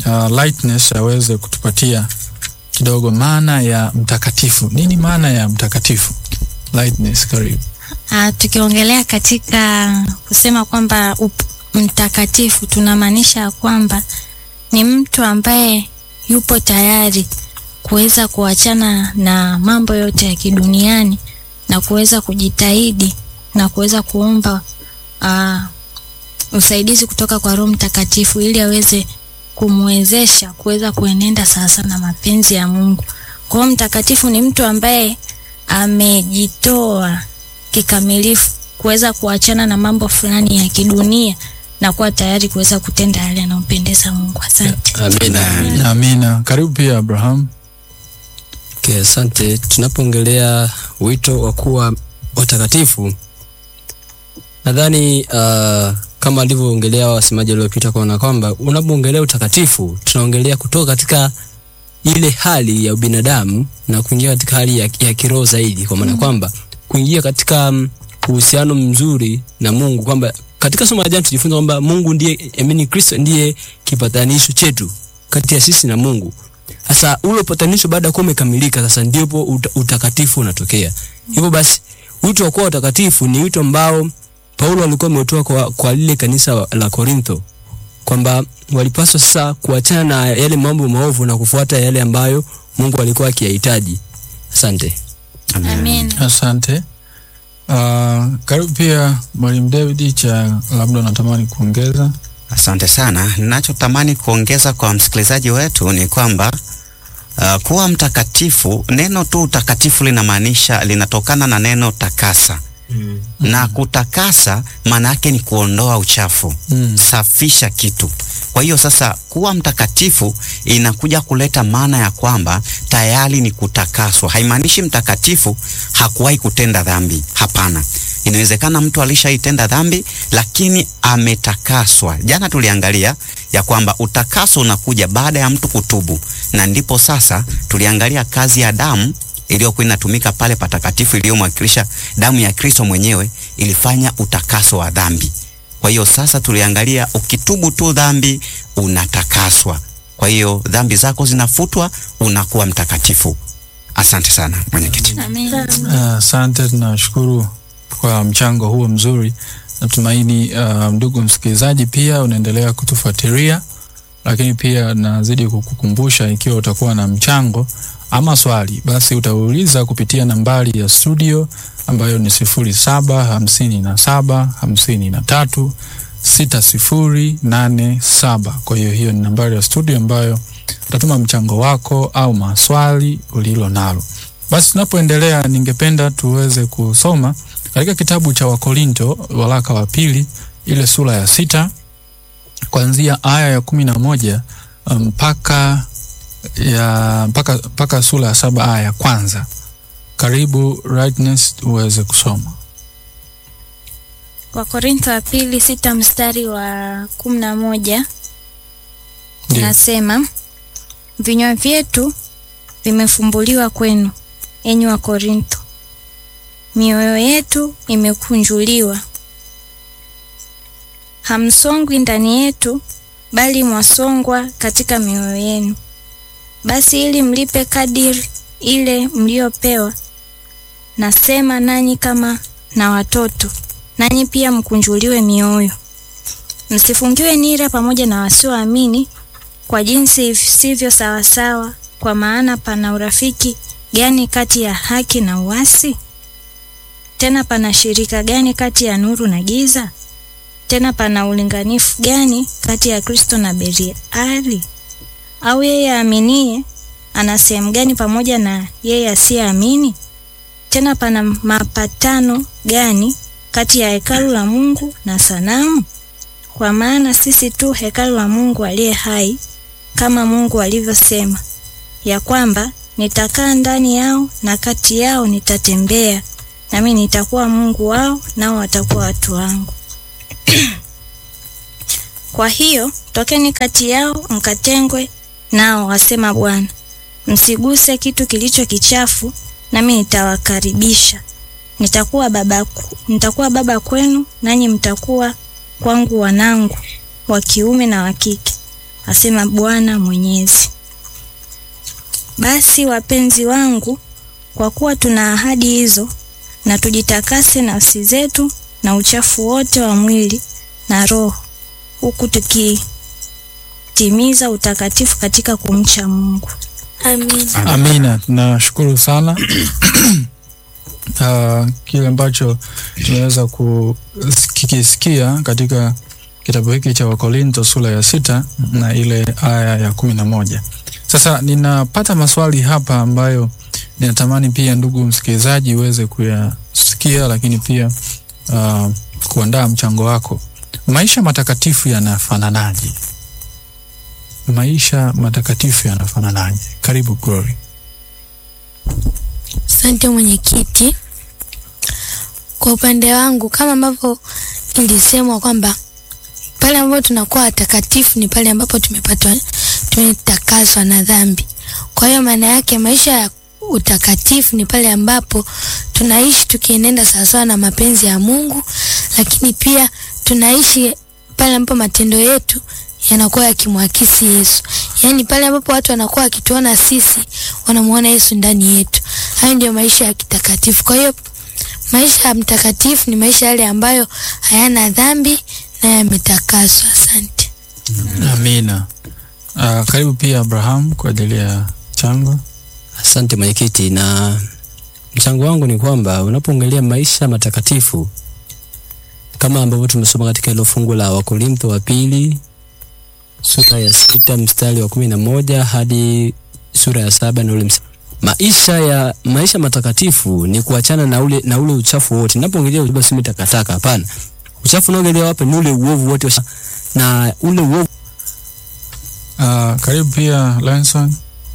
uh, Lightness aweze kutupatia kidogo maana ya mtakatifu. Nini maana ya mtakatifu? Lightness, karibu. Ah, tukiongelea katika kusema kwamba up- mtakatifu tunamaanisha kwamba ni mtu ambaye yupo tayari kuweza kuachana na mambo yote ya kiduniani na kuweza kujitahidi na kuweza kuomba uh, usaidizi kutoka kwa Roho Mtakatifu ili aweze kumwezesha kuweza kuenenda sasa na mapenzi ya Mungu. Kwa hiyo mtakatifu ni mtu ambaye amejitoa kikamilifu kuweza kuachana na mambo fulani ya kidunia na kuwa tayari kuweza kutenda yale yanayompendeza Mungu. Asante. Amina. Amina. Karibu pia Abraham. Okay, asante. Tunapoongelea wito wa kuwa watakatifu, nadhani uh, kama alivyoongelea wasemaji waliopita, kuona kwamba unapoongelea utakatifu tunaongelea kutoka katika ile hali ya ubinadamu na kuingia katika hali ya, ya kiroho zaidi, kwa maana kwamba kuingia katika mm, uhusiano mzuri na Mungu, kwamba katika somo la jana tujifunza kwamba Mungu ndiye, amini Kristo ndiye kipatanisho chetu kati ya sisi na Mungu. Sasa ule upatanisho baada ya kuwa umekamilika, sasa ndipo uta, utakatifu unatokea. Hivyo basi wito wa kuwa utakatifu ni wito ambao Paulo alikuwa ametoa kwa, kwa lile kanisa la Korintho kwamba walipaswa sasa kuachana na yale mambo maovu na kufuata yale ambayo Mungu alikuwa akiyahitaji. Asante. Amen. Asante. Uh, karibu pia Mwalimu David cha labda unatamani kuongeza. Asante sana. Ninachotamani kuongeza kwa msikilizaji wetu ni kwamba uh, kuwa mtakatifu, neno tu utakatifu linamaanisha linatokana na neno takasa Mm. na kutakasa maana yake ni kuondoa uchafu Mm. safisha kitu. Kwa hiyo sasa kuwa mtakatifu inakuja kuleta maana ya kwamba tayari ni kutakaswa. Haimaanishi mtakatifu hakuwahi kutenda dhambi, hapana. Inawezekana mtu alishaitenda dhambi lakini ametakaswa. Jana tuliangalia ya kwamba utakaso unakuja baada ya mtu kutubu, na ndipo sasa tuliangalia kazi ya damu iliyokuwa inatumika pale patakatifu iliyomwakilisha damu ya Kristo mwenyewe ilifanya utakaso wa dhambi. Kwa hiyo sasa tuliangalia ukitubu tu dhambi unatakaswa. Kwa hiyo dhambi zako zinafutwa, unakuwa mtakatifu. Asante sana mwenyekiti. Amen. Ah, Asante, tunashukuru kwa mchango huo mzuri. Natumaini uh, ndugu msikilizaji pia unaendelea kutufuatilia, lakini pia nazidi kukukumbusha ikiwa utakuwa na mchango ama swali, basi utauliza kupitia nambari ya studio ambayo ni sifuri saba hamsini na saba hamsini na tatu sita sifuri nane saba. Kwa hiyo hiyo ni nambari ya studio ambayo utatuma mchango wako au maswali ulilo nalo. Basi tunapoendelea, ningependa tuweze kusoma katika kitabu cha Wakorinto waraka wa pili ile sura ya sita kuanzia aya ya kumi na moja mpaka ya mpaka mpaka sura ya saba aya ya kwanza. Karibu Rightness uweze kusoma. Wakorintho wa pili sita mstari wa kumi na moja Ndio. nasema vinywa vyetu vimefumbuliwa kwenu, enyi wa Korintho, mioyo yetu imekunjuliwa. Hamsongwi ndani yetu, bali mwasongwa katika mioyo yenu. Basi ili mlipe kadiri ile mliopewa, nasema nanyi kama na watoto, nanyi pia mkunjuliwe mioyo. Msifungiwe nira pamoja na wasioamini kwa jinsi isivyo sawasawa, kwa maana pana urafiki gani kati ya haki na uasi? Tena pana shirika gani kati ya nuru na giza? Tena pana ulinganifu gani kati ya Kristo na Beliari? Au yeye aaminie ana sehemu gani pamoja na yeye asiyeamini? Tena pana mapatano gani kati ya hekalu la Mungu na sanamu? Kwa maana sisi tu hekalu la Mungu aliye hai, kama Mungu alivyosema ya kwamba nitakaa ndani yao na kati yao nitatembea, nami nitakuwa Mungu wao, nao watakuwa watu wangu. Kwa hiyo tokeni kati yao mkatengwe nao, wasema Bwana, msiguse kitu kilicho kichafu, nami nitawakaribisha. Nitakuwa baba, ku- nitakuwa baba kwenu, nanyi mtakuwa kwangu wanangu wa kiume na wa kike. asema Bwana Mwenyezi. Basi wapenzi wangu, kwa kuwa tuna ahadi hizo, na tujitakase nafsi zetu na uchafu wote wa mwili na roho, huku tukitimiza utakatifu katika kumcha Mungu. Amina. Amina, tunashukuru sana uh, kile ambacho tunaweza kukisikia katika kitabu hiki cha Wakorinto sura ya sita na ile aya ya kumi na moja. Sasa ninapata maswali hapa ambayo ninatamani pia ndugu msikilizaji uweze kuyasikia, lakini pia uh, kuandaa mchango wako. Maisha matakatifu yanafananaje? Maisha matakatifu yanafananaje? Karibu Glory. Asante mwenyekiti. Kwa upande wangu, kama ambavyo ilisemwa kwamba pale ambapo tunakuwa watakatifu ni pale ambapo tumepatwa tumetakaswa na dhambi. Kwa hiyo maana yake maisha ya utakatifu ni pale ambapo tunaishi tukienenda sawasawa na mapenzi ya Mungu, lakini pia tunaishi pale ambapo matendo yetu yanakuwa yakimwakisi Yesu. Yaani pale ambapo watu wanakuwa wakituona sisi wanamuona Yesu ndani yetu. Hayo ndio maisha ya kitakatifu. Kwa hiyo maisha ya mtakatifu ni maisha yale ambayo hayana dhambi na yametakaswa. Asante. Amina. Uh, karibu pia Abraham kwa ajili ya chango. Asante mwenyekiti, na mchango wangu ni kwamba unapoongelea maisha matakatifu kama ambavyo tumesoma katika hilo fungu la Wakorintho wa pili sura ya sita mstari wa kumi na moja hadi sura ya saba na ule mstari. Maisha ya maisha matakatifu ni kuachana na ule na ule uchafu wote. Ninapoongelea uchafu si takataka, hapana. Uchafu unaoongelea hapa ni ule uovu wote wa- na ule uovu Uh, karibu pia Lanson.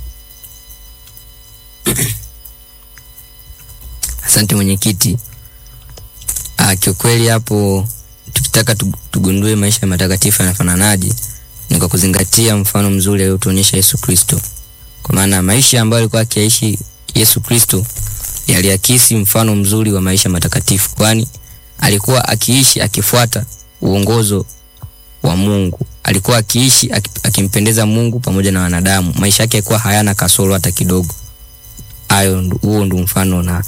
Asante mwenyekiti. Ah, kiukweli hapo tukitaka tu- tugundue maisha matakatifu yanafananaje ni kwa kuzingatia mfano mzuri aliotuonyesha Yesu Kristo. Kwa maana maisha ambayo alikuwa akiishi Yesu Kristo yaliakisi mfano mzuri wa maisha matakatifu, kwani alikuwa akiishi akifuata uongozo wa Mungu. Alikuwa akiishi aki- akimpendeza Mungu pamoja na wanadamu. Maisha yake yalikuwa hayana kasoro hata kidogo. Hayo ndo- huo ndo mfano na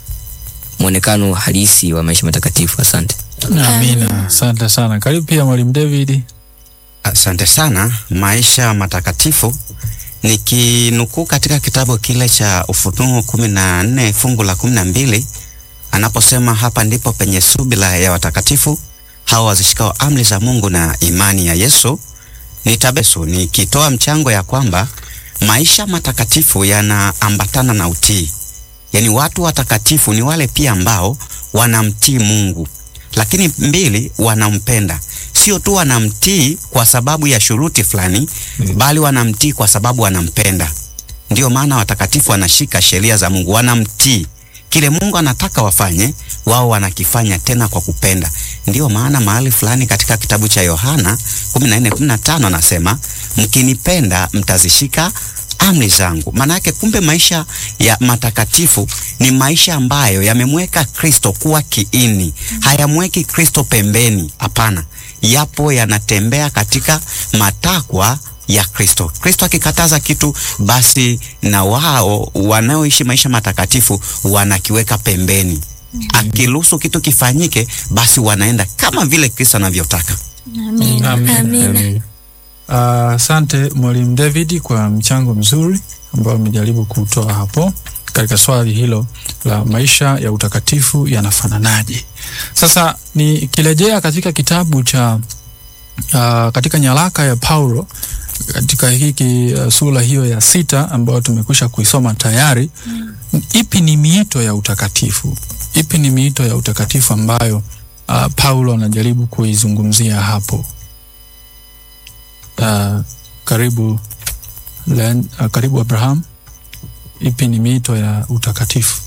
mwonekano halisi wa maisha matakatifu. Asante. Amina. Asante sana. Karibu pia Mwalimu David. Asante sana. Maisha matakatifu nikinukuu katika kitabu kile cha Ufunuo kumi na nne fungu la kumi na mbili anaposema hapa ndipo penye subira ya watakatifu hao wazishikao amri za Mungu na imani ya Yesu. Nitabesu nikitoa mchango ya kwamba maisha matakatifu yanaambatana na utii, yaani watu watakatifu ni wale pia ambao wanamtii Mungu, lakini mbili, wanampenda sio tu wanamtii kwa sababu ya shuruti fulani mm, bali wanamtii kwa sababu wanampenda. Ndio maana watakatifu wanashika sheria za Mungu, wanamtii kile Mungu anataka wafanye, wao wanakifanya tena kwa kupenda. Ndio maana mahali fulani katika kitabu cha Yohana 14:15 anasema mkinipenda mtazishika amri zangu. Maana yake kumbe maisha ya matakatifu ni maisha ambayo yamemweka Kristo kuwa kiini, hayamweki Kristo pembeni. Hapana, yapo yanatembea katika matakwa ya Kristo. Kristo akikataza kitu, basi na wao wanaoishi maisha matakatifu wanakiweka pembeni. Akiruhusu kitu kifanyike, basi wanaenda kama vile Kristo anavyotaka. Amina. Amina. Uh, Asante Mwalimu David kwa mchango mzuri ambao amejaribu kutoa hapo katika swali hilo la maisha ya utakatifu yanafananaje. Sasa nikirejea katika kitabu cha uh, katika nyaraka ya Paulo katika hiki uh, sura hiyo ya sita ambayo tumekwisha kuisoma tayari mm. Ipi ni miito ya utakatifu? Ipi ni miito ya utakatifu ambayo uh, Paulo anajaribu kuizungumzia hapo? Uh, karibu Len, uh, karibu Abraham. Ipi ni miito ya utakatifu?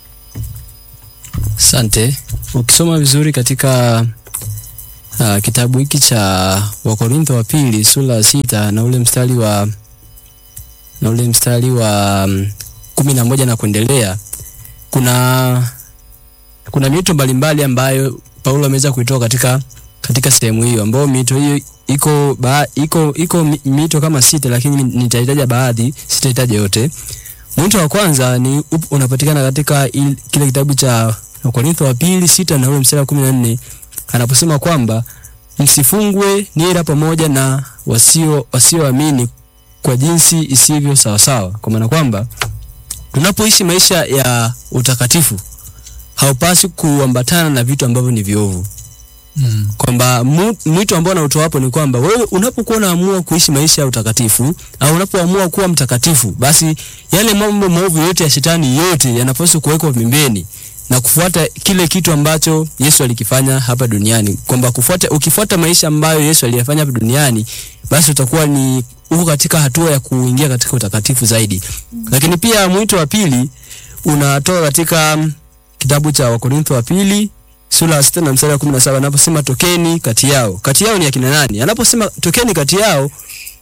Asante. Ukisoma vizuri katika uh, kitabu hiki cha Wakorintho wa pili sura ya sita na ule mstari wa na ule mstari wa um, kumi na moja na kuendelea, kuna kuna miito mbalimbali ambayo Paulo ameweza kuitoa katika katika sehemu hiyo ambayo mito hiyo iko ba, iko iko mi- mito kama sita lakini nitahitaja baadhi sitahitaja yote mwito wa kwanza ni up, unapatikana katika il, kile kitabu cha Wakorintho wa pili sita na ule mstari wa kumi na nne anaposema kwamba msifungwe nira pamoja na wasio wasioamini kwa jinsi isivyo sawasawa, kwa maana kwamba tunapoishi maisha ya utakatifu haupaswi kuambatana na vitu ambavyo ni viovu Mm. kwamba mu- mwito ambao nautoa hapo ni kwamba wewe unapokuwa unaamua kuishi maisha ya utakatifu au unapoamua kuwa mtakatifu, basi yale mambo maovu yote ya shetani yote yanapaswa kuwekwa pembeni na kufuata kile kitu ambacho Yesu alikifanya hapa duniani, kwamba kufuata, ukifuata maisha ambayo Yesu aliyafanya hapa duniani, basi utakuwa ni uko katika hatua ya kuingia katika utakatifu zaidi. Lakini pia mwito wa pili unatoka katika mm, kitabu cha Wakorintho wa pili sura ya sita na mstari wa kumi na saba anaposema tokeni kati yao. Kati yao ni akina nani? Anaposema tokeni kati yao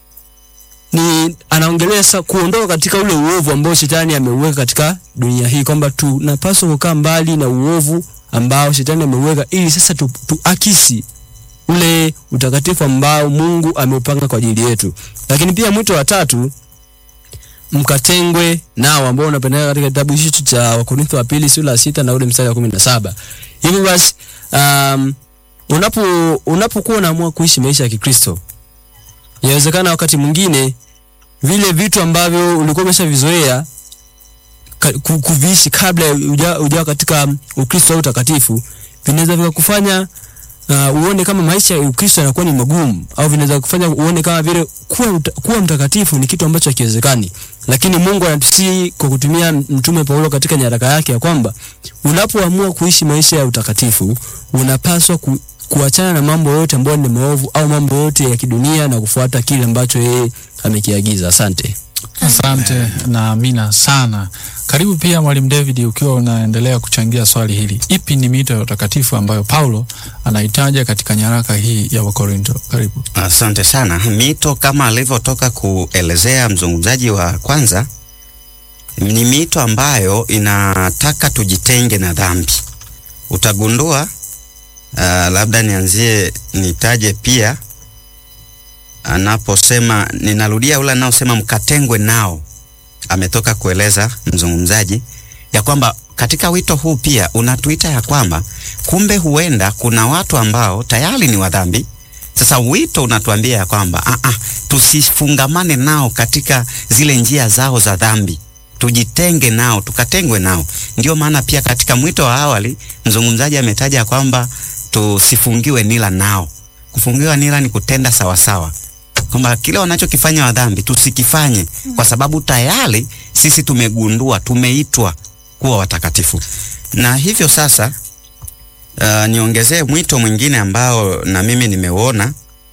ni anaongelea sasa kuondoka katika ule uovu ambao shetani ameuweka katika dunia hii, kwamba tunapaswa kukaa mbali na uovu ambao shetani ameuweka, ili sasa tu, tuakisi ule utakatifu ambao Mungu ameupanga kwa ajili yetu. Lakini pia mwito wa tatu mkatengwe nao ambao unapatikana katika kitabu hicho cha Wakorintho wa pili sura ya sita na ule mstari wa kumi na saba. Hivyo basi um, unapo unapokuwa unaamua kuishi maisha ya Kikristo, inawezekana wakati mwingine vile vitu ambavyo ulikuwa umeshavizoea ka- ku- kuviishi kabla ya uja- ujawa katika Ukristo au utakatifu vinaweza vikakufanya uh, uone kama maisha ya Ukristo yanakuwa ni magumu au vinaweza kufanya uone kama vile kuwa, uta, kuwa mtakatifu ni kitu ambacho hakiwezekani, lakini Mungu anatusii kwa kutumia mtume Paulo katika nyaraka yake ya kwamba unapoamua kuishi maisha ya utakatifu unapaswa ku, kuachana na mambo yote ambayo ni maovu au mambo yote ya kidunia na kufuata kile ambacho yeye amekiagiza. Asante. Asante na amina sana. Karibu pia Mwalimu David, ukiwa unaendelea kuchangia swali hili, ipi ni mito ya utakatifu ambayo Paulo anaitaja katika nyaraka hii ya Wakorinto? Karibu. Asante sana. Mito kama alivyotoka kuelezea mzungumzaji wa kwanza, ni mito ambayo inataka tujitenge na dhambi. Utagundua uh, labda nianzie nitaje pia anaposema, ninarudia ule anaosema mkatengwe nao, ametoka kueleza mzungumzaji ya kwamba katika wito huu pia unatuita ya kwamba kumbe huenda kuna watu ambao tayari ni wadhambi sasa wito unatuambia ya kwamba ah, ah, tusifungamane nao katika zile njia zao za dhambi, tujitenge nao, tukatengwe nao. Ndio maana pia katika mwito wa awali mzungumzaji ametaja kwamba tusifungiwe nila nao. Kufungiwa nila ni kutenda sawasawa, kwamba kile wanachokifanya wa dhambi tusikifanye, kwa sababu tayari sisi tumegundua, tumeitwa kuwa watakatifu. Na hivyo sasa Uh, niongezee mwito mwingine ambao na mimi nimeuona.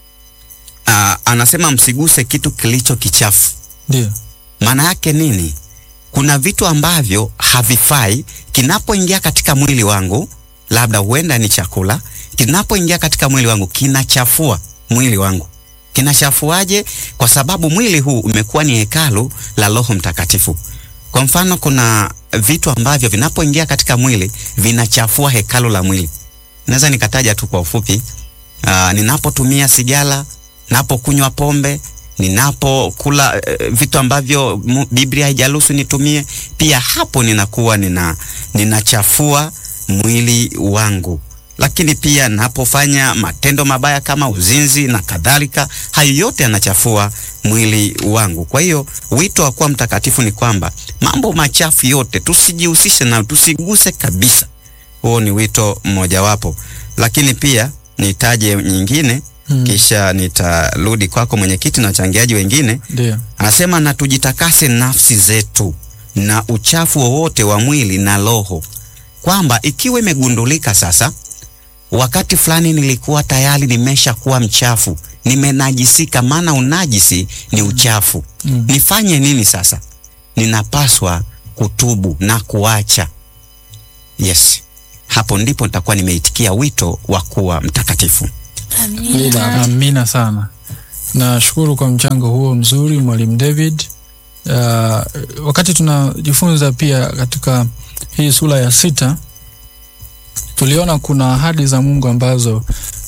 Uh, anasema msiguse kitu kilicho kichafu. Ndio. Maana yake nini? Kuna vitu ambavyo havifai, kinapoingia katika mwili wangu, labda huenda ni chakula, kinapoingia katika mwili wangu kinachafua mwili wangu. Kinachafuaje? Kwa sababu mwili huu umekuwa ni hekalu la Roho Mtakatifu. Kwa mfano, kuna vitu ambavyo vinapoingia katika mwili vinachafua hekalu la mwili. Naweza nikataja tu kwa ufupi. Uh, ninapotumia sigara, ninapokunywa pombe, ninapokula uh, vitu ambavyo mu- Biblia haijaruhusu nitumie, pia hapo ninakuwa nina ninachafua mwili wangu. Lakini pia napofanya matendo mabaya kama uzinzi na kadhalika, hayo yote yanachafua mwili wangu. Kwa hiyo wito wa kuwa mtakatifu ni kwamba mambo machafu yote tusijihusishe nayo, tusiguse kabisa. Huo ni wito mmojawapo, lakini pia nitaje nyingine Mm. kisha nitarudi kwako mwenyekiti na wachangiaji wengine. Ndio. Anasema na tujitakase nafsi zetu na uchafu wowote wa mwili na roho, kwamba ikiwa imegundulika sasa, wakati fulani nilikuwa tayari nimesha kuwa mchafu, nimenajisika, maana unajisi ni uchafu. Mm. Nifanye nini sasa? Ninapaswa kutubu na kuacha. Yes, hapo ndipo nitakuwa nimeitikia wito wa kuwa mtakatifu. Amina. Amina sana. Nashukuru kwa mchango huo mzuri Mwalimu David. Uh, wakati tunajifunza pia katika hii sura ya sita tuliona kuna ahadi za Mungu ambazo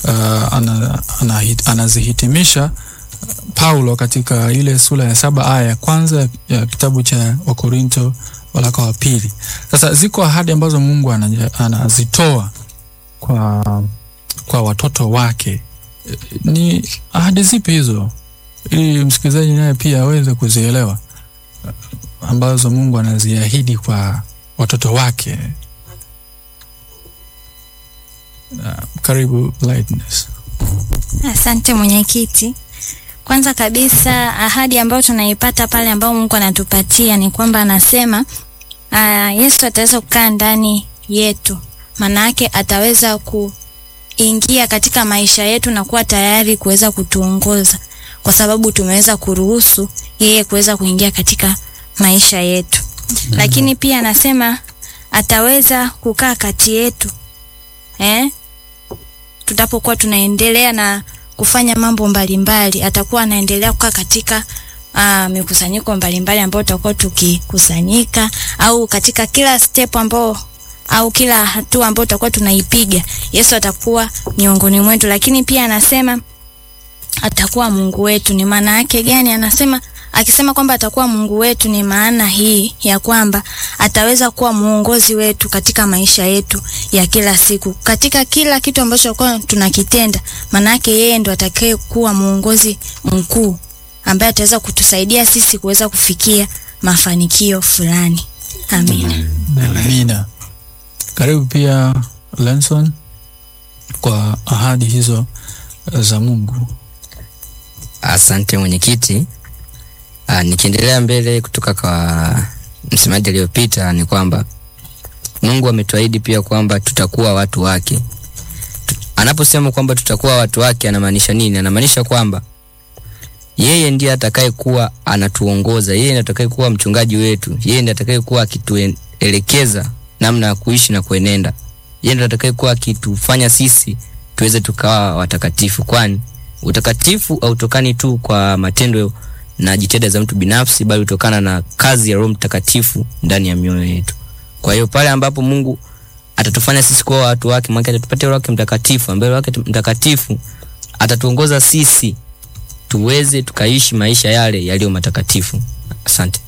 uh, ana, ana, anazihitimisha Paulo katika ile sura ya saba aya ya kwanza ya kitabu cha Wakorinto waraka wa pili. Sasa ziko ahadi ambazo Mungu anaja- anazitoa kwa, kwa watoto wake. E, Ni ahadi zipi hizo, ili msikilizaji naye pia aweze kuzielewa eh, ambazo Mungu anaziahidi kwa watoto wake? Uh, karibu Lightness. Asante mwenyekiti. Kwanza kabisa ahadi ambayo tunaipata pale ambao Mungu anatupatia ni kwamba anasema aa, Yesu ataweza kukaa ndani yetu, maana yake ataweza kuingia katika maisha yetu na kuwa tayari kuweza kutuongoza, kwa sababu tumeweza kuruhusu yeye kuweza kuingia katika maisha yetu. Lakini pia anasema ataweza kukaa kati yetu eh? tutapokuwa tunaendelea na kufanya mambo mbalimbali, atakuwa anaendelea kukaa katika uh, mikusanyiko mbalimbali ambayo tutakuwa tukikusanyika au katika kila step ambao au kila hatua ambayo tutakuwa tunaipiga, Yesu atakuwa miongoni mwetu. Lakini pia anasema atakuwa Mungu wetu. Ni maana yake gani? Anasema akisema kwamba atakuwa Mungu wetu, ni maana hii ya kwamba ataweza kuwa muongozi wetu katika maisha yetu ya kila siku, katika kila kitu ambacho kwa tunakitenda. Maana yake yeye ndo atakaye kuwa muongozi mkuu ambaye ataweza kutusaidia sisi kuweza kufikia mafanikio fulani. Amina. Amina. Karibu pia Lenson kwa ahadi hizo za Mungu. Asante mwenyekiti. Ah, nikiendelea mbele kutoka kwa msemaji aliyopita ni kwamba Mungu ametuahidi pia kwamba tutakuwa watu wake. Tu- Anaposema kwamba tutakuwa watu wake anamaanisha nini? Anamaanisha kwamba yeye ndiye atakayekuwa anatuongoza, yeye ndiye atakayekuwa mchungaji wetu, yeye ndiye atakayekuwa akituelekeza namna ya kuishi na kuenenda. Yeye ndiye atakayekuwa akitufanya sisi tuweze tukawa watakatifu, kwani utakatifu hautokani tu kwa matendo na jitihada za mtu binafsi, bali hutokana na kazi ya Roho Mtakatifu ndani ya mioyo yetu. Kwa hiyo pale ambapo Mungu atatufanya sisi kuwa watu wake, maana atatupatia Roho wake Mtakatifu, ambaye Roho wake Mtakatifu atatuongoza sisi tuweze tukaishi maisha yale yaliyo matakatifu. Asante.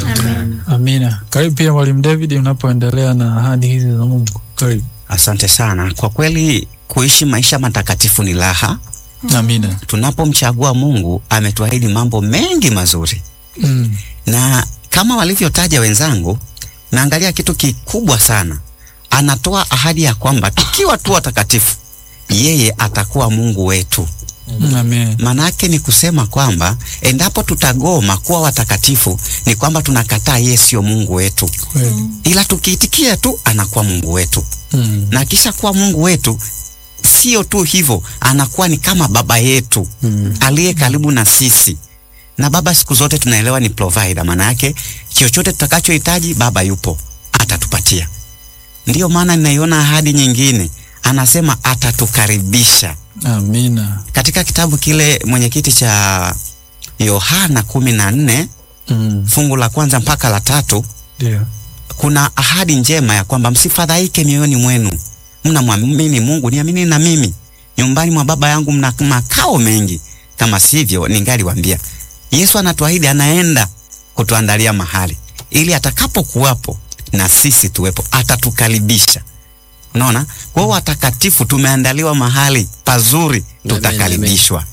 Amina. Karibu pia Mwalimu David, unapoendelea na ahadi hizi za Mungu. Karibu. Asante sana. Kwa kweli kuishi maisha matakatifu ni raha. Amina. Tunapomchagua Mungu ametuahidi mambo mengi mazuri, Mm. na kama walivyotaja wenzangu, naangalia kitu kikubwa sana. Anatoa ahadi ya kwamba tukiwa tu watakatifu, yeye atakuwa Mungu wetu. Amen. Manake ni kusema kwamba endapo tutagoma kuwa watakatifu, ni kwamba tunakataa yeye sio Mungu wetu, Kweli. ila tukiitikia tu anakuwa Mungu wetu Mm. na kisha kuwa Mungu wetu, sio tu hivyo, anakuwa ni kama baba yetu Mm. aliye karibu na sisi. Na baba siku zote tunaelewa ni provider, maana yake chochote tutakachohitaji baba yupo, atatupatia. Ndiyo maana ninaiona ahadi nyingine, anasema atatukaribisha Amina. katika kitabu kile mwenyekiti cha Yohana kumi na nne Mm. fungu la kwanza mpaka la tatu Ndio. kuna ahadi njema ya kwamba msifadhaike mioyoni mwenu, mnamwamini Mungu, niamini na mimi. Nyumbani mwa Baba yangu mna makao mengi, kama sivyo ningaliwaambia. Yesu anatuahidi, anaenda kutuandalia mahali ili atakapokuwapo na sisi tuwepo, atatukaribisha. Unaona, kwa hiyo watakatifu tumeandaliwa mahali pazuri, tutakaribishwa.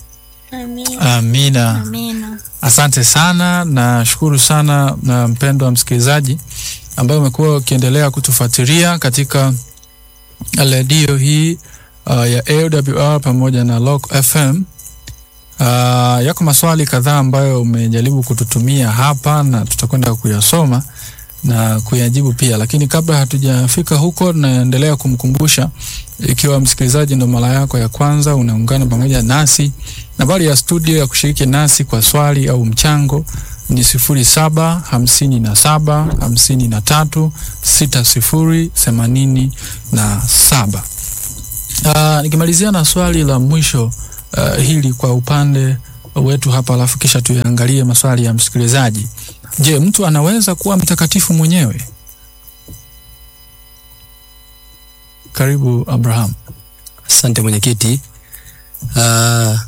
Amina. Amina. Asante sana, nashukuru sana na mpendwa msikilizaji ambaye umekuwa ukiendelea kutufuatilia katika redio hii uh, ya AWR pamoja na Lock FM. Uh, yako maswali kadhaa ambayo umejaribu kututumia hapa na tutakwenda kuyasoma na kuyajibu pia, lakini kabla hatujafika huko, naendelea kumkumbusha, ikiwa msikilizaji ndo mara yako ya kwanza unaungana pamoja nasi, nambari ya studio ya kushiriki nasi kwa swali au mchango ni sifuri saba hamsini na saba hamsini na tatu sita sifuri themanini na saba. Uh, nikimalizia na swali la mwisho uh, hili kwa upande wetu hapa, alafu kisha tuyaangalie maswali ya msikilizaji. Je, mtu anaweza kuwa mtakatifu mwenyewe? Karibu Abraham. Asante mwenyekiti. uh,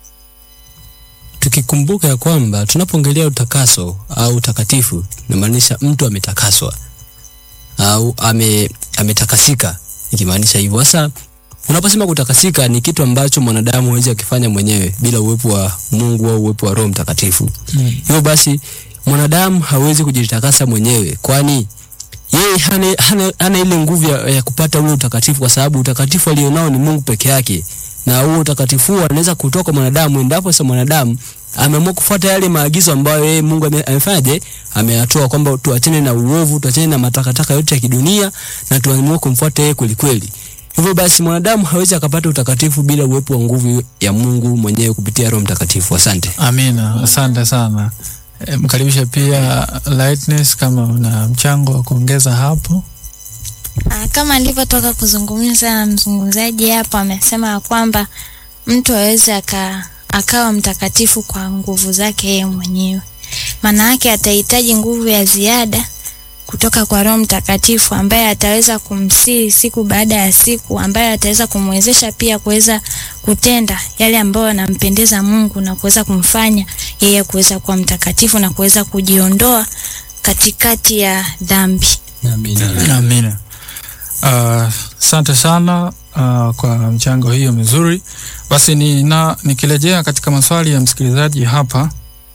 tukikumbuka ya kwamba tunapoongelea utakaso au utakatifu inamaanisha mtu ametakaswa au ame, ametakasika ikimaanisha hivyo sasa unaposema kutakasika ni kitu ambacho mwanadamu hawezi akifanya mwenyewe bila uwepo wa mungu au uwepo wa roho mtakatifu Mm. hivyo basi mwanadamu hawezi kujitakasa mwenyewe kwani yeye hana, hana, hana ile nguvu ya, ya kupata ule utakatifu kwa sababu utakatifu alionao ni mungu peke yake na huo utakatifu huo anaweza kutoka mwanadamu endapo sa mwanadamu ameamua kufuata yale maagizo ambayo yeye mungu ame- amefanyaje ameyatoa kwamba tuachane na uovu tuachane na matakataka yote ya kidunia na tuamue kumfuata yeye kwelikweli hivyo basi mwanadamu hawezi akapata utakatifu bila uwepo wa nguvu ya mungu mwenyewe kupitia roho mtakatifu asante Amina, asante sana. E, mkaribishe pia Lightness kama una mchango wa kuongeza hapo. Ah, kama alivyotoka kuzungumza na mzungumzaji hapo, amesema ya kwamba mtu aweze aka, akawa mtakatifu kwa nguvu zake yeye mwenyewe. Maana yake atahitaji nguvu ya ziada kutoka kwa Roho Mtakatifu ambaye ataweza kumsii siku baada ya siku, ambaye ataweza kumwezesha pia kuweza kutenda yale ambayo yanampendeza Mungu na kuweza kumfanya yeye kuweza kuwa mtakatifu na kuweza kujiondoa katikati ya dhambi. Amina. Ah, Asante sana uh, kwa mchango hiyo mizuri. Basi ni na nikirejea katika maswali ya msikilizaji hapa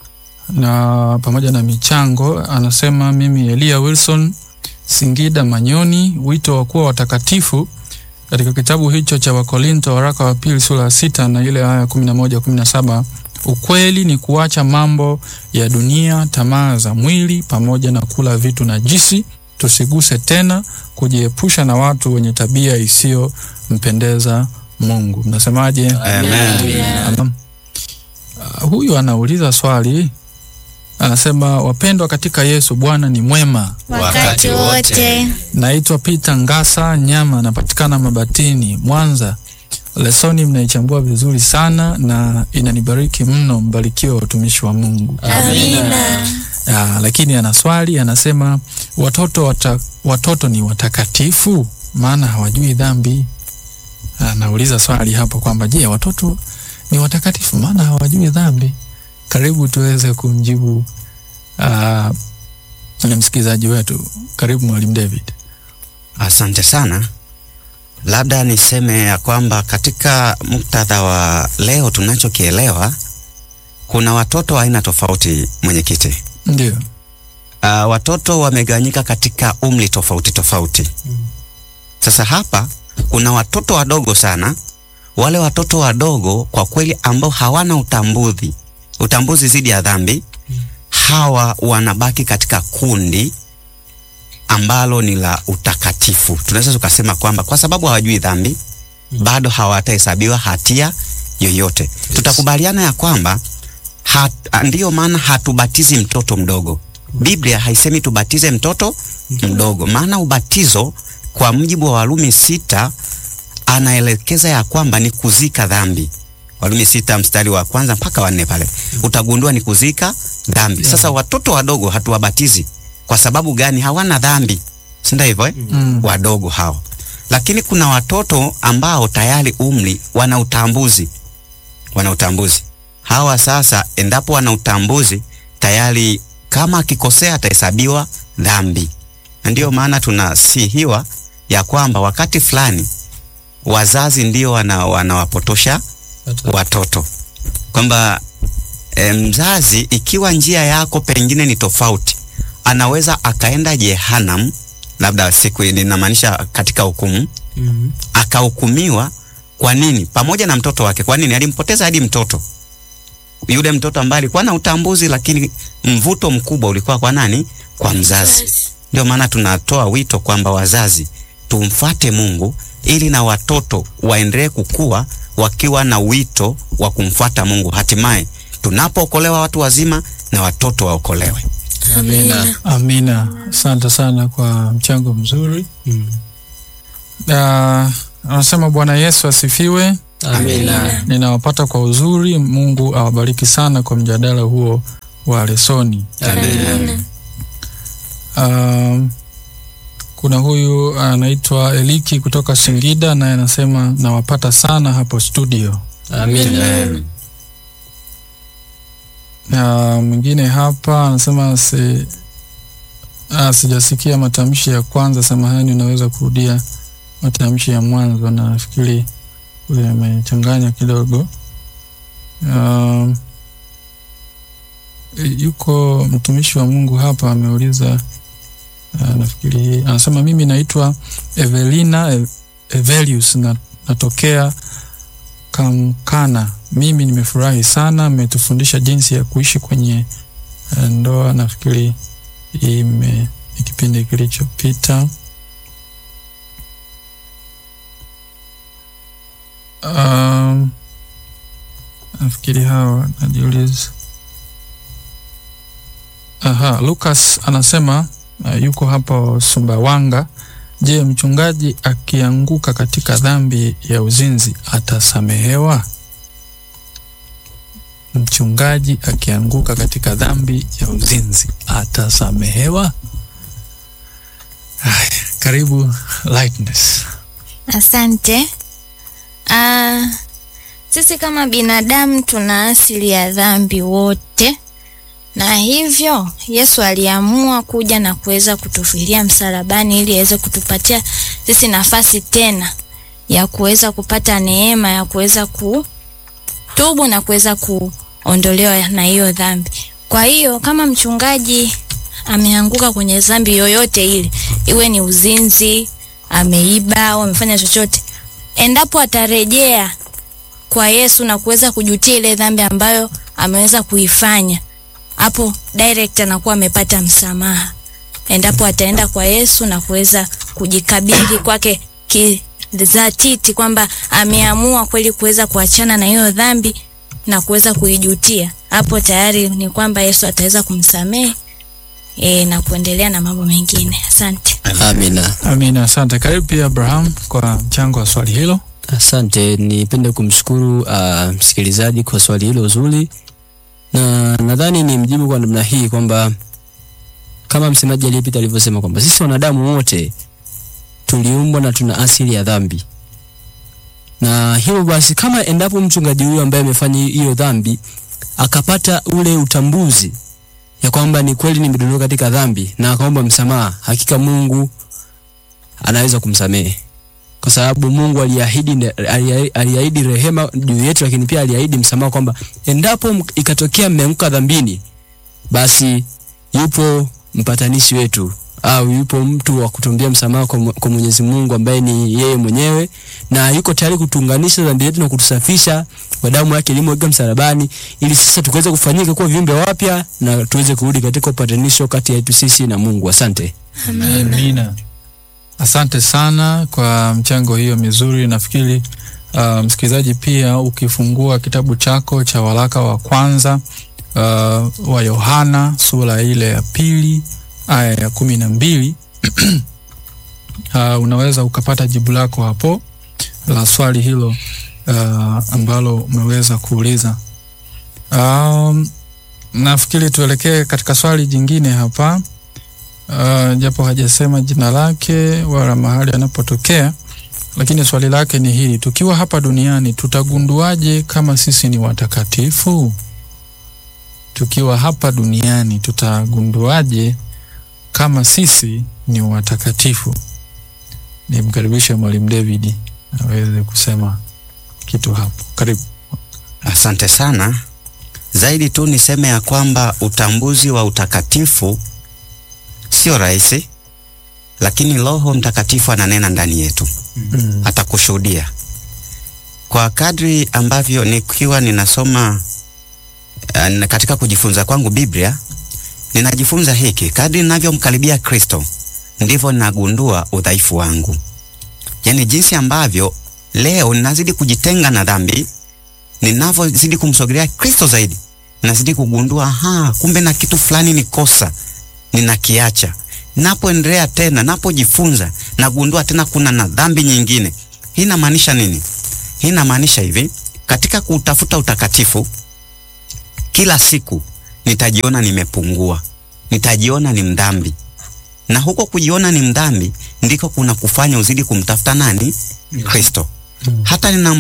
na pamoja na michango, anasema mimi Elia Wilson Singida Manyoni, wito wa kuwa watakatifu katika kitabu hicho cha Wakorinto waraka wa pili sura ya sita na ile aya kumi na moja kumi na saba ukweli ni kuacha mambo ya dunia, tamaa za mwili pamoja na kula vitu najisi, tusiguse tena, kujiepusha na watu wenye tabia isiyompendeza Mungu. Mnasemaje? Amen. Amen. Uh, huyu anauliza swali, anasema wapendwa katika Yesu, Bwana ni mwema. Wakati wote Naitwa Peter Ngasa Nyama, napatikana Mabatini, Mwanza. Lesoni mnaichambua vizuri sana na inanibariki mno. Mbarikiwe watumishi wa Mungu. Amina. Ah, lakini ana swali anasema, watoto wata, watoto ni watakatifu maana hawajui dhambi. Anauliza swali hapo kwamba je, watoto ni watakatifu maana hawajui dhambi? Karibu tuweze kumjibu ah, na msikilizaji wetu. Karibu Mwalimu David. Asante sana. Labda niseme ya kwamba katika muktadha wa leo tunachokielewa, kuna watoto wa aina tofauti, mwenyekiti. Ndio. Uh, watoto wamegawanyika katika umri tofauti tofauti. Sasa hapa kuna watoto wadogo sana. Wale watoto wadogo kwa kweli ambao hawana utambuzi utambuzi dhidi ya dhambi, hawa wanabaki katika kundi ambalo ni la utakatifu. Tunaweza tukasema kwamba kwa sababu hawajui dhambi, bado hawatahesabiwa hatia yoyote. Tutakubaliana ya kwamba hat, ndiyo maana hatubatizi mtoto mdogo. Biblia haisemi tubatize mtoto mdogo, maana ubatizo kwa mujibu wa Warumi sita anaelekeza ya kwamba ni kuzika dhambi. Warumi sita mstari wa kwanza mpaka wa nne pale utagundua ni kuzika dhambi. Sasa watoto wadogo hatuwabatizi kwa sababu gani? Hawana dhambi, si ndio hivyo eh? Mm. Wadogo hao, lakini kuna watoto ambao tayari umri wana utambuzi, wana utambuzi hawa. Sasa endapo wana utambuzi tayari, kama akikosea atahesabiwa dhambi, na ndiyo maana tunasihiwa ya kwamba wakati fulani wazazi ndio wana, wanawapotosha watoto kwamba e, mzazi ikiwa njia yako pengine ni tofauti, anaweza akaenda Jehanam, labda siku ninamaanisha katika hukumu, Mhm. akahukumiwa. Kwa nini? Pamoja na mtoto wake. Kwa nini? Alimpoteza hadi mtoto yule mtoto ambaye alikuwa na utambuzi, lakini mvuto mkubwa ulikuwa kwa nani? Kwa mzazi. Ndio maana tunatoa wito kwamba wazazi tumfate Mungu ili na watoto waendelee kukua wakiwa na wito wa kumfuata Mungu, hatimaye tunapookolewa watu wazima na watoto waokolewe. Amina. Amina, asante sana kwa mchango mzuri. Mm. Ah, anasema Bwana Yesu asifiwe. Amina. Ninawapata kwa uzuri. Mungu awabariki sana kwa mjadala huo wa lesoni. Amina. Um, kuna huyu anaitwa Eliki kutoka Singida, naye anasema nawapata sana hapo studio. Amina. Na mwingine hapa anasema si, ah, sijasikia matamshi ya kwanza, samahani, unaweza kurudia matamshi ya mwanzo. Na nafikiri huyu amechanganya kidogo. Um, yuko mtumishi wa Mungu hapa ameuliza, uh, nafikiri hii anasema, mimi naitwa Evelina Ev- Evelius na, natokea Kamkana. Mimi nimefurahi sana, mmetufundisha jinsi ya kuishi kwenye eh, ndoa. Nafikiri ime ni kipindi kilichopita. Um, nafikiri hawa najiuliza. Aha, Lucas anasema uh, yuko hapa Sumbawanga. Je, mchungaji akianguka katika dhambi ya uzinzi atasamehewa? Mchungaji akianguka katika dhambi ya uzinzi atasamehewa? Haya, karibu Lightness. Asante. Ah, sisi kama binadamu tuna asili ya dhambi wote, na hivyo Yesu aliamua kuja na kuweza kutufilia msalabani ili aweze kutupatia sisi nafasi tena ya kuweza kupata neema ya kuweza kutubu na kuweza kuondolewa na hiyo dhambi. Kwa hiyo kama mchungaji ameanguka kwenye dhambi yoyote ile, iwe ni uzinzi, ameiba au amefanya chochote, endapo atarejea kwa Yesu na kuweza kujutia ile dhambi ambayo ameweza kuifanya, hapo direct anakuwa amepata msamaha, endapo ataenda kwa Yesu na kuweza kujikabidhi kwake kidhatiti kwamba ameamua kweli kuweza kuachana na hiyo dhambi na kuweza kuijutia, hapo tayari ni kwamba Yesu ataweza kumsamehe e, na kuendelea na mambo mengine. Asante. Amina. Amina, asante. Karibu pia Abraham kwa mchango wa swali hilo. Asante, nipende kumshukuru uh, msikilizaji kwa swali hilo zuri, na nadhani ni mjibu kwa namna hii kwamba kama msemaji aliyepita alivyosema kwamba sisi wanadamu wote tuliumbwa na tuna asili ya dhambi, na hivyo basi, kama endapo mchungaji huyo ambaye amefanya hiyo dhambi akapata ule utambuzi ya kwamba ni kweli nimedondoka katika dhambi na akaomba msamaha, hakika Mungu anaweza kumsamehe kwa sababu Mungu aliahidi alia- aliahidi rehema juu yetu, lakini pia aliahidi msamaha kwamba endapo m- ikatokea mmeanguka dhambini, basi yupo mpatanishi wetu au yupo mtu wa kutumbia msamaha kwa, Mu- kwa Mwenyezi Mungu ambaye ni yeye mwenyewe, na yuko tayari kutuunganisha dhambi yetu na kutusafisha kwa damu yake iliyomwagika msalabani, ili sasa tukaweze kufanyika kuwa viumbe wapya na tuweze kurudi katika upatanisho kati yetu sisi na Mungu. Asante. Amina. Asante sana kwa mchango hiyo mizuri. Nafikiri uh, msikilizaji, pia ukifungua kitabu chako cha waraka wa kwanza uh, wa Yohana sura ile ya pili aya ya kumi na mbili uh, unaweza ukapata jibu lako hapo la swali hilo uh, ambalo umeweza kuuliza. Um, nafikiri tuelekee katika swali jingine hapa uh, japo hajasema jina lake wala mahali anapotokea, lakini swali lake ni hili: tukiwa hapa duniani tutagunduaje kama sisi ni watakatifu? Tukiwa hapa duniani tutagunduaje kama sisi ni watakatifu? Nimkaribishe Mwalimu David aweze kusema kitu hapo. Karibu. Asante sana. Zaidi tu niseme ya kwamba utambuzi wa utakatifu sio rahisi, lakini Roho Mtakatifu ananena ndani yetu, Mm. atakushuhudia kwa kadri ambavyo nikiwa ninasoma uh, katika kujifunza kwangu Biblia, ninajifunza hiki, kadri ninavyomkaribia Kristo ndivyo ninagundua udhaifu wangu, yaani jinsi ambavyo leo ninazidi kujitenga na dhambi, ninavyozidi kumsogelea Kristo zaidi, ninazidi kugundua ha, kumbe na kitu fulani ni kosa, ninakiacha. Napoendelea tena, napojifunza, nagundua tena kuna na dhambi nyingine. Hii inamaanisha nini? Hii inamaanisha hivi, katika kutafuta utakatifu, kila siku nitajiona nimepungua, nitajiona ni mdhambi, na huko kujiona ni mdhambi ndiko kuna kufanya uzidi kumtafuta nani? Kristo. Hata nina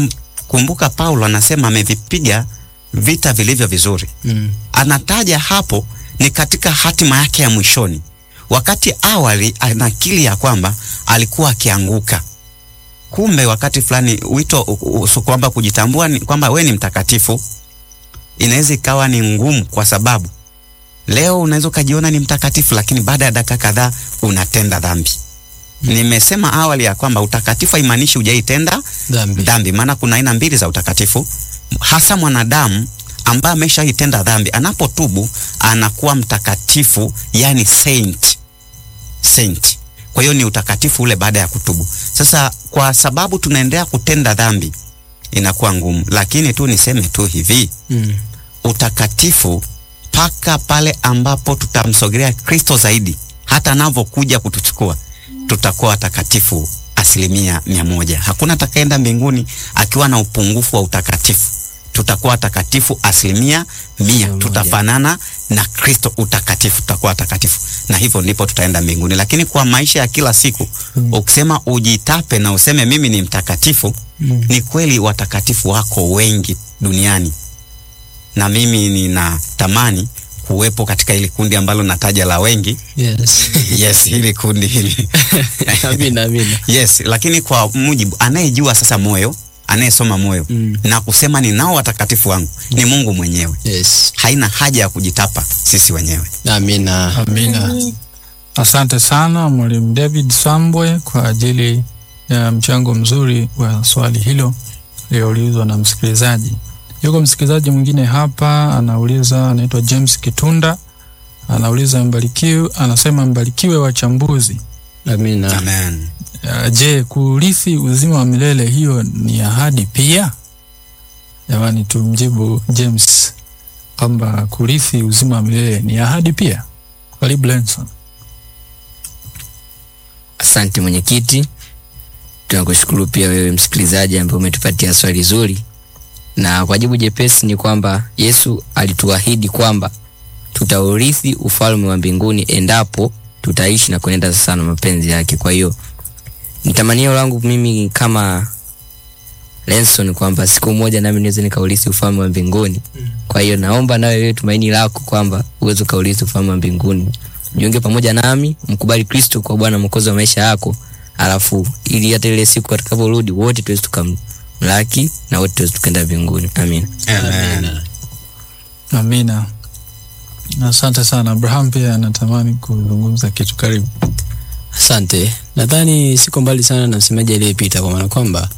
kumbuka Paulo anasema amevipiga vita vilivyo vizuri. Mm. Anataja hapo ni katika hatima yake ya mwishoni. Wakati awali anakili ya kwamba alikuwa akianguka, kumbe wakati fulani wito u- u- su- kwamba kujitambua ni kwamba we ni mtakatifu inaweza ikawa ni ngumu, kwa sababu leo unaweza ukajiona ni mtakatifu, lakini baada ya dakika kadhaa unatenda dhambi. Nimesema awali ya kwamba utakatifu haimaanishi hujaitenda Dhambi. dhambi, maana kuna aina mbili za utakatifu. Hasa mwanadamu ambaye ameshaitenda dhambi anapotubu anakuwa mtakatifu, yani saint. Saint. Kwa hiyo ni utakatifu ule baada ya kutubu. Sasa kwa sababu tunaendelea kutenda dhambi inakuwa ngumu, lakini tu niseme tu hivi Mm. utakatifu mpaka pale ambapo tutamsogelea Kristo zaidi, hata anavyokuja kutuchukua, tutakuwa watakatifu asilimia mia moja. Hakuna atakaenda mbinguni akiwa na upungufu wa utakatifu. Tutakuwa watakatifu asilimia mia, Mia moja. tutafanana na Kristo utakatifu, tutakuwa watakatifu, na hivyo ndipo tutaenda mbinguni. Lakini kwa maisha ya kila siku Mm. ukisema ujitape na useme mimi ni mtakatifu, Mm. ni kweli watakatifu wako wengi duniani na mimi ninatamani kuwepo katika hili kundi ambalo nataja la wengi Yes. yes hili kundi hili amina, amina. yes lakini kwa mujibu anayejua sasa moyo anayesoma moyo Mm. na kusema ninao watakatifu wangu ni mungu mwenyewe Yes. haina haja ya kujitapa sisi wenyewe Amina. Amina. Asante sana Mwalimu David Sambwe kwa ajili ya mchango mzuri wa swali hilo lililoulizwa na msikilizaji. Yuko msikilizaji mwingine hapa anauliza, anaitwa James Kitunda, anauliza mbarikiwe, anasema mbarikiwe wachambuzi. Amina. amen Uh, je, kurithi uzima wa milele hiyo ni ahadi pia? Jamani, tumjibu James kwamba kurithi uzima wa milele ni ahadi pia. Karibu Lenson. Asante mwenyekiti, tunakushukuru pia wewe msikilizaji ambaye umetupatia swali zuri, na kwa jibu jepesi ni kwamba Yesu alituahidi kwamba tutaurithi ufalme wa mbinguni endapo tutaishi na kuenenda sasa na mapenzi yake. Kwa hiyo ni tamanio langu mimi kama Lenson kwamba siku moja nami niweze nikaurithi ufalme wa mbinguni. Kwa hiyo naomba nawe wewe tumaini lako kwamba uweze ukaurithi ufalme wa mbinguni jiunge pamoja nami mkubali kristo kwa bwana mwokozi wa maisha yako alafu ili hata ile siku atakaporudi wote tuweze tukamlaki na wote tuweze tukaenda mbinguni amin amen Amina. Asante sana. Abraham pia anatamani kuzungumza kitu. Karibu. Asante. Nadhani siko mbali sana na msemaji aliyepita, kwa maana kwamba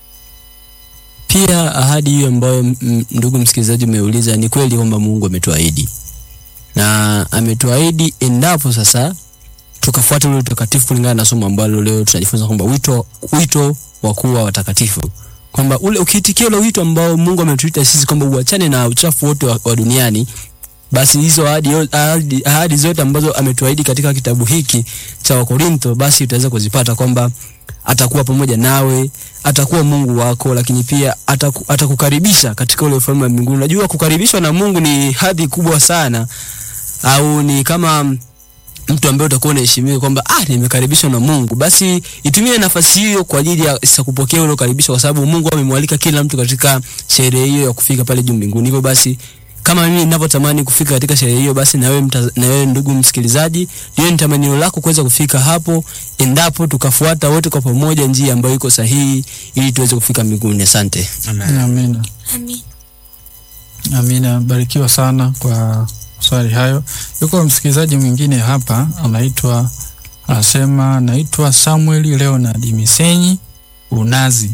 pia ahadi hiyo ambayo m- m- ndugu msikilizaji umeuliza, ni kweli kwamba Mungu ametuahidi na ametuahidi endapo sasa tukafuata ule utakatifu kulingana na somo ambalo leo tunajifunza kwamba wito, wito wa kuwa watakatifu kwamba ule ukiitikia ule wito ambao Mungu ametuita sisi kwamba uachane na uchafu wote wa, wa duniani basi hizo ahadi, yo- ahadi, ahadi zote ambazo ametuahidi katika kitabu hiki cha Wakorintho basi utaweza kuzipata kwamba atakuwa pamoja nawe, atakuwa Mungu wako, lakini pia ataku, atakukaribisha katika ule ufalme wa mbinguni. Unajua kukaribishwa na Mungu ni hadhi kubwa sana, au ni kama mtu ambaye utakuwa unaheshimiwa kwamba ah, nimekaribishwa na Mungu, basi itumie nafasi hiyo kwa ajili ya sasa kupokea ule ukaribisho, kwa sababu Mungu amemwalika kila mtu katika sherehe hiyo ya kufika pale juu mbinguni. Hivyo basi kama mimi ninavyotamani kufika katika sherehe hiyo, basi na wewe mta- na wewe ndugu msikilizaji, liwe ni tamanio lako kuweza kufika hapo, endapo tukafuata wote kwa pamoja njia ambayo iko sahihi, ili tuweze kufika mbinguni. Asante. amen Amina. Amin. Amina. Barikiwa sana kwa swali hayo. Yuko msikilizaji mwingine hapa anaitwa anasema, naitwa Samuel Leonard Misenyi Unazi,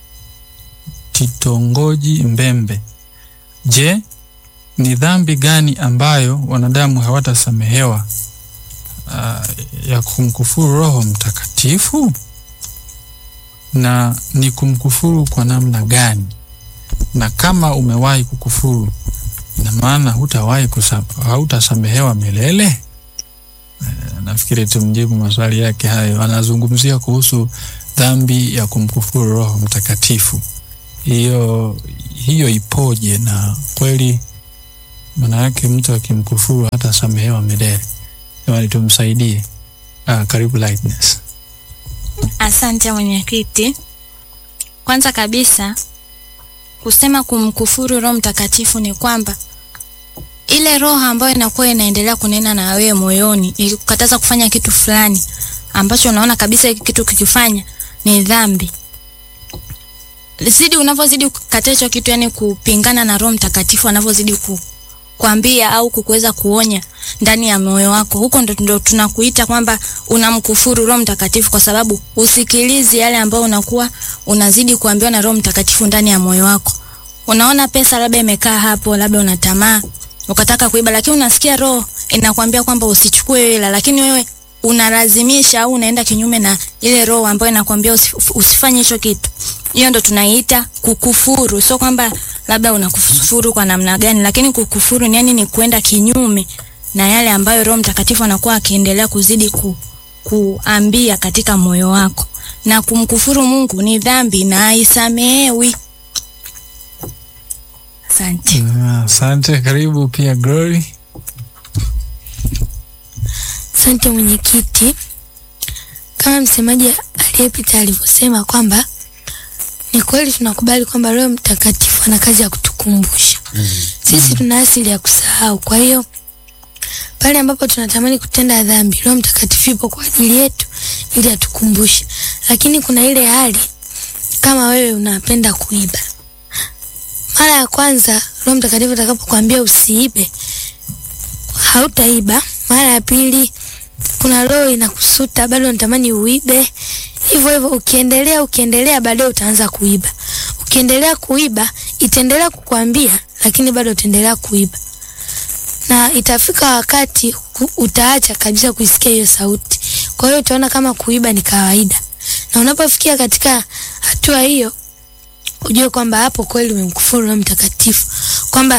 kitongoji Mbembe. Je, ni dhambi gani ambayo wanadamu hawatasamehewa uh, ya kumkufuru Roho Mtakatifu? Na ni kumkufuru kwa namna gani? Na kama umewahi kukufuru, ina maana hutawahi kusa- hautasamehewa milele? Eh, nafikiri tumjibu maswali yake hayo. Anazungumzia kuhusu dhambi ya kumkufuru Roho Mtakatifu. Hiyo hiyo ipoje? Na kweli maana yake mtu akimkufuru hatasamehewa milele? Jamani, tumsaidie. Ah, karibu Lightness. Asante mwenyekiti. Kwanza kabisa kusema kumkufuru Roho Mtakatifu ni kwamba ile roho ambayo inakuwa inaendelea kunena na wewe moyoni ikikukataza kufanya kitu fulani ambacho unaona kabisa hiki kitu kikifanya ni dhambi. Zidi unavyozidi kukataa hicho kitu, yani kupingana na Roho Mtakatifu anavyozidi ku kuambia au kukuweza kuonya ndani ya moyo wako, huko ndo, ndo tunakuita kwamba unamkufuru Roho Mtakatifu, kwa sababu usikilizi yale ambayo unakuwa unazidi kuambiwa na Roho Mtakatifu ndani ya moyo wako. Unaona pesa labda imekaa hapo, labda una tamaa ukataka kuiba, lakini unasikia roho inakwambia kwamba usichukue hela, lakini wewe unalazimisha au unaenda kinyume na ile roho ambayo inakwambia usif- usifanye hicho kitu. Hiyo ndo tunaiita kukufuru. Sio kwamba labda unakufuru kwa namna gani, lakini kukufuru ni yani ni kwenda kinyume na yale ambayo Roho Mtakatifu anakuwa akiendelea kuzidi ku, kuambia katika moyo wako. Na kumkufuru Mungu ni dhambi na haisamehewi. Asante. Ah, Asante, karibu pia Glory. Asante mwenyekiti. Kama msemaji aliyepita alivyosema kwamba ni kweli tunakubali kwamba Roho Mtakatifu ana kazi ya kutukumbusha. Sisi tuna asili ya kusahau. Kwa hiyo pale ambapo tunatamani kutenda dhambi, Roho Mtakatifu yupo kwa ajili yetu ili atukumbushe. Lakini kuna ile hali kama wewe unapenda kuiba. Mara ya kwanza Roho Mtakatifu atakapokuambia usiibe, hautaiba. Mara ya pili kuna roho inakusuta bado unatamani uibe. Hivyo hivyo ukiendelea ukiendelea, baadaye utaanza kuiba. Ukiendelea kuiba, itaendelea kukwambia, lakini bado utaendelea kuiba, na itafika wakati ku- utaacha kabisa kuisikia hiyo sauti. Kwa hiyo utaona kama kuiba ni kawaida, na unapofikia katika hatua hiyo, ujue kwamba hapo kweli umemkufuru Roho Mtakatifu, kwamba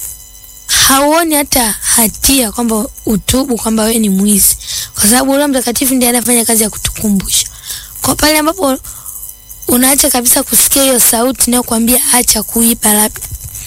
hauoni hata hatia kwamba utubu kwamba wewe ni mwizi, kwa sababu Roho Mtakatifu ndiye anafanya kazi ya kutukumbusha. Kwa pale ambapo unaacha kabisa kusikia hiyo sauti inayokuambia acha kuiba, labda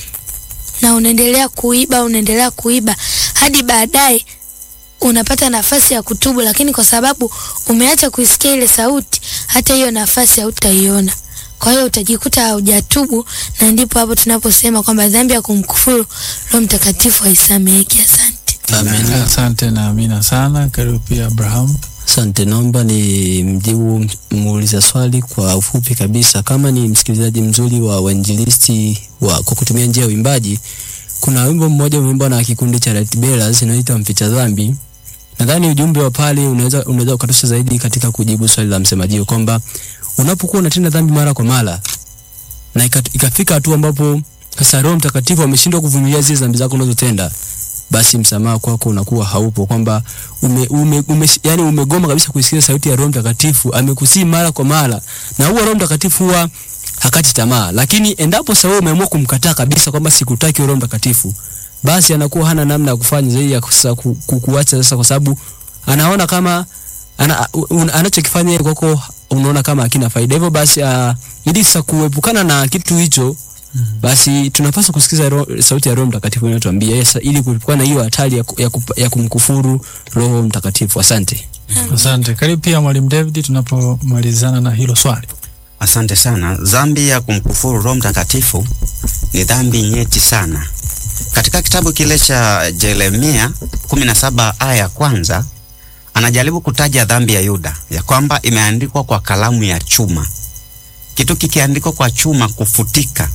na unaendelea kuiba, unaendelea kuiba hadi baadaye unapata nafasi ya kutubu, lakini kwa sababu umeacha kuisikia ile sauti, hata hiyo nafasi hautaiona. Kwa hiyo utajikuta haujatubu, na ndipo hapo tunaposema kwamba dhambi ya kumkufuru Roho Mtakatifu haisameheki. Asante. Amen. Asante na amina sana. Karibu pia Abraham. Asante, naomba ni mjibu muuliza swali kwa ufupi kabisa. Kama ni msikilizaji mzuri wa wainjilisti wa kwa kutumia njia ya uimbaji, kuna wimbo mmoja umeimbwa na kikundi cha Light Bearers inaitwa Mficha Dhambi. Nadhani ujumbe wa pale unaweza unaweza ukatosha zaidi katika kujibu swali la msemaji huyo kwamba unapokuwa unatenda dhambi mara kwa mara na ika- ikafika hatua ambapo sasa Roho Mtakatifu ameshindwa kuvumilia zile dhambi zako unazotenda, basi msamaha kwako unakuwa haupo, kwamba ume, ume, ume, yani umegoma kabisa kuisikia sauti ya Roho Mtakatifu. Amekusii mara kwa mara, na huwa Roho Mtakatifu huwa hakati tamaa, lakini endapo sasa wewe umeamua kumkataa kabisa kwamba sikutaki Roho Mtakatifu, basi anakuwa hana namna ya kufanya zaidi ya kusa, ku, ku, kuacha sasa, kwa sababu anaona kama ana, un, anachokifanya yeye kwako unaona kama hakina faida. Hivyo basi uh, ili sasa kuepukana na kitu hicho basi tunapaswa kusikiza ro, sauti ya Roho Mtakatifu inayotuambia yes, ili kuepukana na hiyo hatari ya, ku- ya, kupa- ya kumkufuru Roho Mtakatifu. Asante. Asante. Karibu pia Mwalimu David tunapomalizana na hilo swali. Asante sana. Dhambi ya kumkufuru Roho Mtakatifu ni dhambi nyeti sana. Katika kitabu kile cha Yeremia 17 aya ya kwanza anajaribu kutaja dhambi ya Yuda ya kwamba imeandikwa kwa kalamu ya chuma. Kitu kikiandikwa kwa chuma kufutika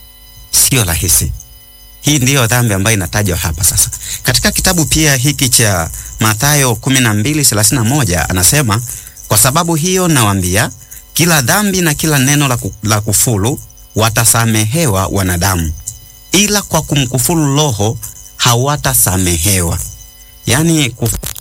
sio rahisi. Hii ndiyo dhambi ambayo inatajwa hapa sasa. Katika kitabu pia hiki cha Mathayo 12:31 anasema, kwa sababu hiyo nawaambia kila dhambi na kila neno la, ku, la kufuru watasamehewa wanadamu, ila kwa kumkufuru Roho hawatasamehewa. Yaani kuf,